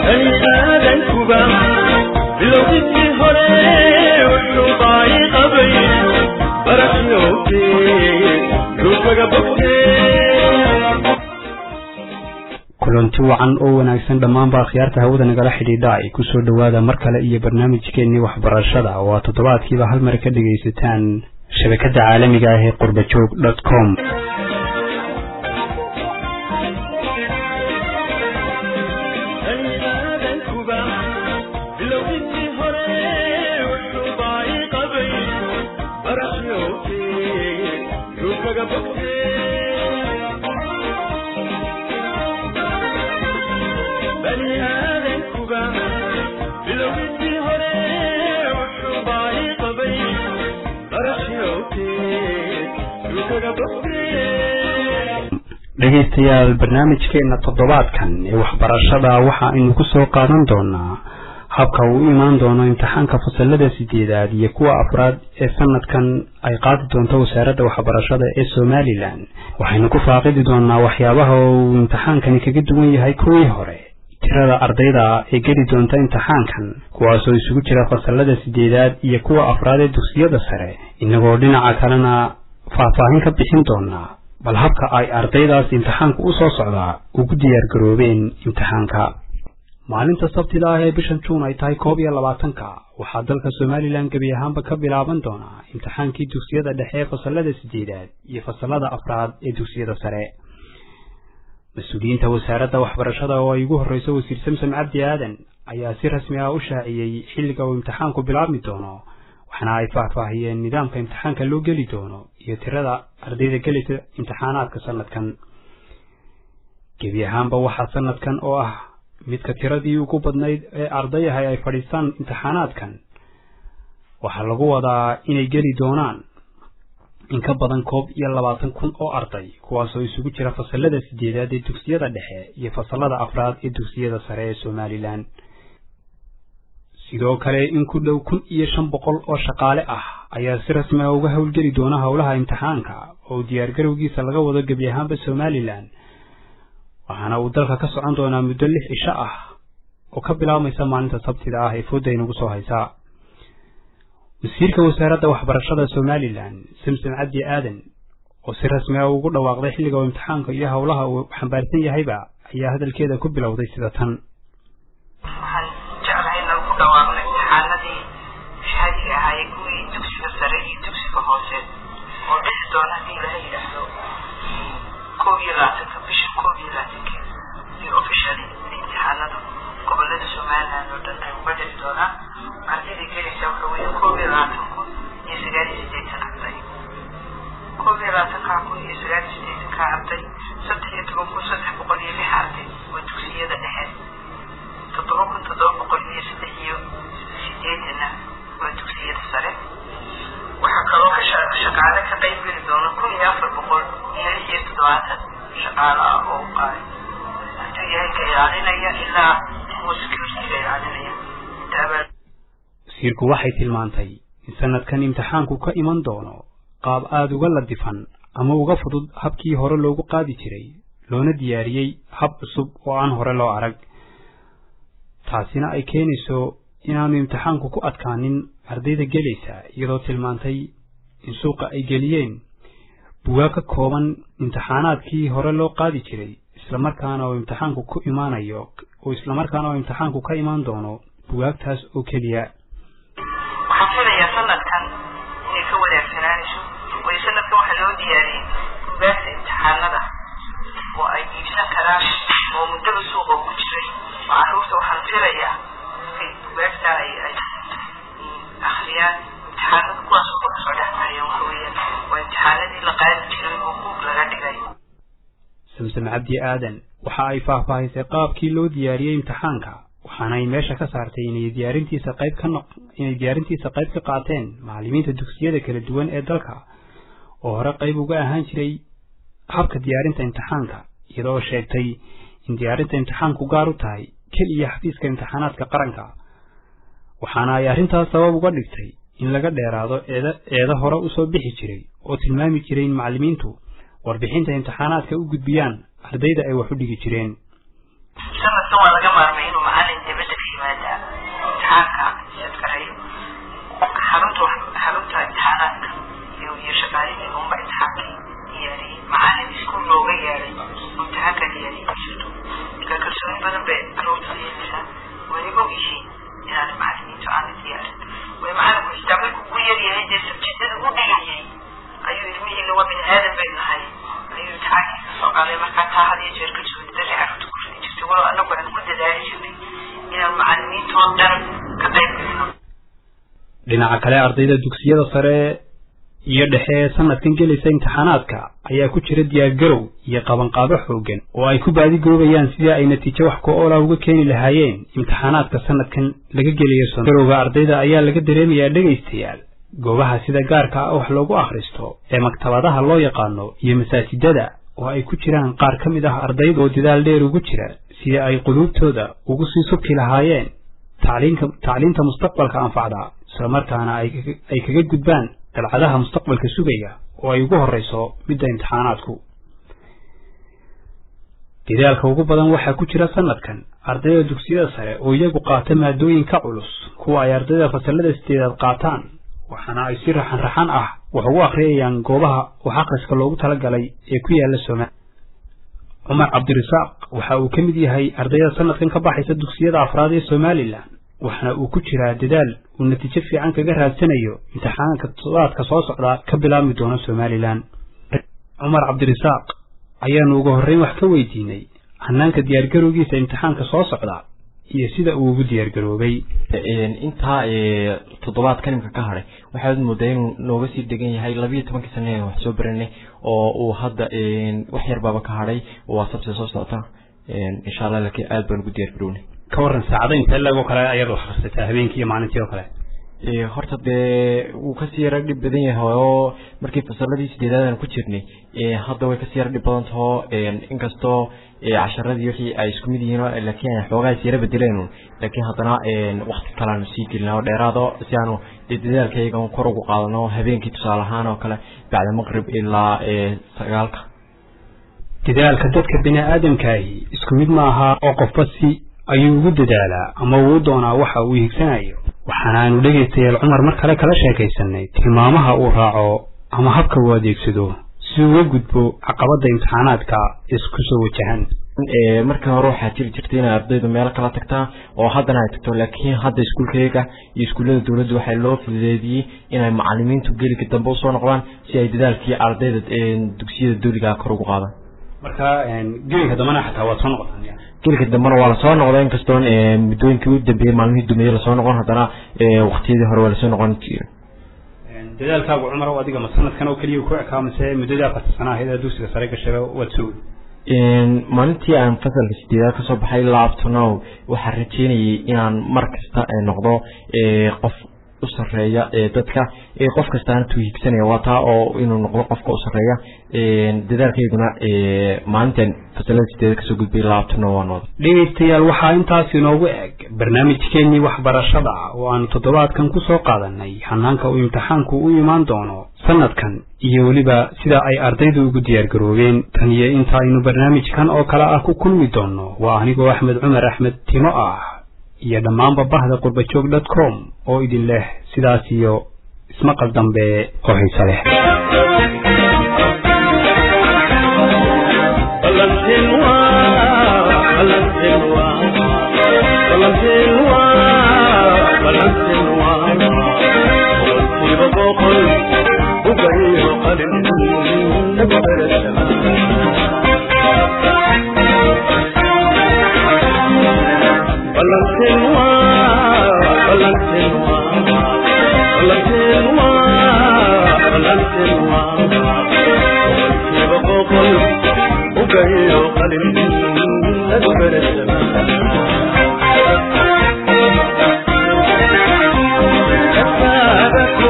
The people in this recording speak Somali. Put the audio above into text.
bani aadankuba bilowgiisii hore wuxuu baayi qabay barashoote ruugaga bogtee kulanti wacan oo wanaagsan dhammaanba akhyaarta hawada nagala xidhiidha ay ku soo dhowaada mar kale iyo barnaamijkeennii waxbarashada oo aad toddobaadkiiba hal mar ka dhegaysataan shabakadda caalamiga ah ee qurbajoog dot com bani aadankuba bilowgiisii hore wuxuu baayi qabay barashoote ruugaga bogtee bani aadankuba bilowgiisii hore wuxuu baayi qabay barashoote ruugaga bogtee dhegaystayaal barnaamijkeenna toddobaadkan ee waxbarashada waxa aynu ku soo qaadan doonaa habka uu u imaan doono imtixaanka fasalada sideedaad iyo kuwa afraad ee sanadkan ay qaadi doonto wasaaradda waxbarashada ee somalilan waxaynu ku faaqidi doonaa waxyaabaha uu imtixaankani kaga duwan yahay kuwii hore tirada ardayda ee geli doonta imtixaankan kuwaasoo isugu jira fasalada sideedaad iyo kuwa afraad ee dugsiyada sare inagoo dhinaca kalena faahfaahin ka bixin doonaa bal habka ay ardaydaas imtixaanku u soo socdaa ugu diyaargaroobeen imtixaanka maalinta sabtida ah ee bishan juun ay tahay koob iyo labaatanka waxaa dalka somalilan gebi ahaanba ka bilaaban doonaa imtixaankii dugsiyada dhexe ee fasalada sideedaad iyo fasalada afraad ee dugsiyada sare mas-uuliyiinta wasaaradda waxbarashada oo ay ugu horreyso wasiir samsam cabdi aadan ayaa si rasmi ah u shaaciyey xilliga uu imtixaanku bilaabmi doono waxaana ay faahfaahiyeen nidaamka imtixaanka loo geli doono iyo tirada ardayda gelisa imtixaanaadka sanadkan gebi ahaanba waxaa sanadkan oo ah midka tiradii ugu badnayd ee ardayahay ay fadhiistaan imtixaanaadkan waxaa lagu wadaa inay geli doonaan in ka badan koob iyo labaatan kun oo arday kuwaasoo isugu jira fasalada sideedaad ee dugsiyada dhexe iyo fasalada afraad ee dugsiyada sare ee somalilan sidoo kale in ku dhow kun iyo shan boqol oo shaqaale ah ayaa si rasmi ah uga howlgeli doona howlaha imtixaanka oo diyaargarowgiisa laga wado gebi ahaanba somalilan waxaana uu dalka ka socon doonaa muddo lix cisho ah oo ka bilaabmaysa maalinta sabtida ah ee fooda inagu soo haysaa wasiirka wasaaradda waxbarashada somalilan samsom cabdi aadan oo si rasmi ah ugu dhawaaqday xilliga uu imtixaanka iyo howlaha uu xambaarsan yahayba ayaa hadalkeeda ku bilowday sida tan waxaan jeclahay inaan ku dhawaaqno imtixaanadii shahadiga ahaayee kuwii dugsiga sare iyo dugsiga hoose oo dhixi doona haddii laha yidhaahdo koob iyo labaatanka bisha koob iyo labaatankeeda iyo officially imtixaanada gobolada somaliland oo dhan ay uga dhici doonaan ardayda gelaysa waxa weeye koob iyo labaatan kun iyo sagaal iyo siddeetan arday koob iyo labaatankaa kun iyo sagaal iyo siddeetankaa arday saddex iyo toban kun saddex boqol iyo lix arday oo dugsiyada dhexe toddoba kun toddoba boqol iyo saddex iyo sideetanna waa dugsiyada sare waxaa kaloo ka shaqaale ka qayb geli doona kun iyo afar boqol iyo lix iyo toddobaatan shaqaale ah oo qaay hadduu yahay ka ilaalinaya ilaa kuwa security-ga ilaalinaya intaabaa wasiirku waxay tilmaantay in sanadkan imtixaanku ka iman doono qaab aada uga ladifan ama uga fudud habkii hore loogu qaadi jiray loona diyaariyey hab cusub oo aan hore loo arag taasina ay keenayso inaanu imtixaanku ku adkaanin ardayda gelaysa iyadoo tilmaantay in suuqa ay geliyeen bugaag ka kooban imtixaanaadkii hore loo qaadi jiray islamarkaana oo imtixaanku ku imaanayo oo islamarkaana oo imtixaanku ka imaan doono bugaagtaas oo keliya waxaan filayaa sanadkan inay ka wanaagsanaaneso waayo sanadkan waxaa loo diyaariyey bugaagta imtixaanada oo ay iibsan karaan oo muddaba suuqa ku jiray oo carruurta waxaan filayaa markay bugaagta ay ay akhriyaan imtixaanada kuwaas oo kasoo dhex baxaya waxa weeyaan waa imtixaanadii la qaadi jiray oo buug laga dhigay samsam cabdi aadan waxa ay faahfaahisay qaabkii loo diyaariyey imtixaanka waxaana ay meesha ka saartay inay diyaarintiisa qayb ka noq inay diyaarintiisa qayb ka qaateen macallimiinta dugsiyada kala duwan ee dalka oo hore qayb uga ahaan jiray habka diyaarinta imtixaanka iyadoo sheegtay in diyaarinta imtixaanku gaar u tahay keliya xafiiska imtixaanaadka qaranka waxaana ay arrintaas sabab uga dhigtay in laga dheeraado eeda eeda hore usoo bixi jiray oo tilmaami jiray in macallimiintu warbixinta imtixaanaadka u gudbiyaan ardayda ay wax u dhigi jireen sanadkan waa laga maarmay inuu macallin dhinaca kale ardayda dugsiyada sare iyo dhexe ee sanadkan gelaysa imtixaanaadka ayaa ku jira diyaargarow iyo qabanqaabo xoogan oo ay ku baadigoobayaan sidii ay natiijo wax ku-oola uga keeni lahaayeen imtixaanaadka sanadkan laga gelayo garowga ardayda ayaa laga dareemayaa dhegaystayaal goobaha sida gaarka ah wax loogu akhristo ee maktabadaha loo yaqaano iyo masaajidada oo ay ku jiraan qaar ka mid ah ardayda oo dadaal dheer ugu jira sidii ay quluubtooda ugu sii subki lahaayeen tacliinka tacliinta mustaqbalka anfacda islamarkaana ay kaga gudbaan dalcadaha mustaqbalka sugaya oo ay ugu horrayso midda imtixaanaadku dadaalka ugu badan waxaa ku jira sanadkan ardayda dugsiyada sare oo iyagu qaata maadooyinka culus kuwa ay ardayda fasallada sideedaad qaataan waxaana ay si raxan raxan ah wax ugu akhriyayaan goobaha wax akhriska loogu talagalay ee ku yaala soomaaliya cumar cabdirasaaq waxa uu ka mid yahay ardayda sanadkan ka baxaysa dugsiyada afraad ee somalilan waxaana uu ku jiraa dadaal uu natiijo fiican kaga raadsanayo imtixaanka toddobaadka soo socda ka bilaabmi doona somalilan cumar cabdirasaaq ayaanu ugu horreyn wax ka weydiinay hanaanka diyaargarowgiisa imtixaanka soo socda iyo sida uu ugu diyaargaroobay intaa toddobaad kalimka ka hadhay waxaad moodaa inuu nooga sii degan yahay labiiyo tobankii sane wax soo baranay oo uu hadda wax yarbaaba ka hadhay waa sabse soo socota insha allah laakiin aad baan ugu diyaargarownay ka warran saacada intee leegoo kale ayaad wax akhrisataa habeenkii iyo maalintii oo kale horta dee wuu kasii yara dhib badan yahay oo markii fasaladii sideedaadan ku jirnay hadda way kasii yara dhib badan taho inkastoo casharadii wixii ay isku mid yihiin laakiin ay xoogaa is yara bedeleen laakiin haddana wakti kale aanu sii gelina oo dheeraado si aanu dee dadaalkayga kor ugu qaadano habeenkii tusaale ahaan oo kale bacda maqrib ilaa sagaalka dadaalka dadka bini aadamkaahi isku mid ma aha oo qofba si ayuu ugu dadaalaa ama uu doonaa waxa uu higsanayo waxaana aynu dhegaystayaal cumar mar kale kala sheekaysanay tilmaamaha uu raaco ama habka uu adeegsado si uga gudbo caqabadda imtixaanaadka isku soo wajahan markii hore waxaa jiri jirtay inay ardaydu meelo kala tagtaa oo haddana ay tagto laakiin hadda iskuulkayga iyo iskuullada dowladda waxaa loo fududeediyey inay macalimiintu gelika dambe usoo noqdaan si ay dadaalkii ardayda dugsiyada dowliga kor ugu qaadaan marka gelinka dambena xataa waad soo noqotaan gelika dambena waa lasoo noqda inkastoon muddooyinkii u dambeeyey maalmihii dumeeye lasoo noqon haddana waktiyadii hore waa lasoo noqon jira dadaalkaagu cumar o adiga ma sanadkan oo keliya ku ekaa mase muddadii afarta sana ahayd ee dugsiga sare gashaba waad soo maalintii aan fasalka sideedaad kasoo baxay laabtonow waxaan rajeynayay inaan mar kasta noqdo qof u sareeya dadka qof kastaana tuu higsanaya waa taa oo inuu noqdo qofka u sareeya dadaalkayguna maalintan fasalada sideeda kasoo gudbay laabtonow waa noqda dhegaystayaal waxaa intaas inoogu eg barnaamijkeenii waxbarashada oo aanu toddobaadkan ku soo qaadanay hanaanka uu imtixaanku u imaan doono sanadkan iyo weliba sida ay ardaydu ugu diyaargaroobeen tan iyo inta aynu barnaamijkan oo kale ah ku kulmi doonno waa anigoo axmed cumar axmed timo ah iyo dhammaanba bahda qurbajoog dot com oo idin leh sidaas iyo ismaqal dambe oo xiise leh Thank you.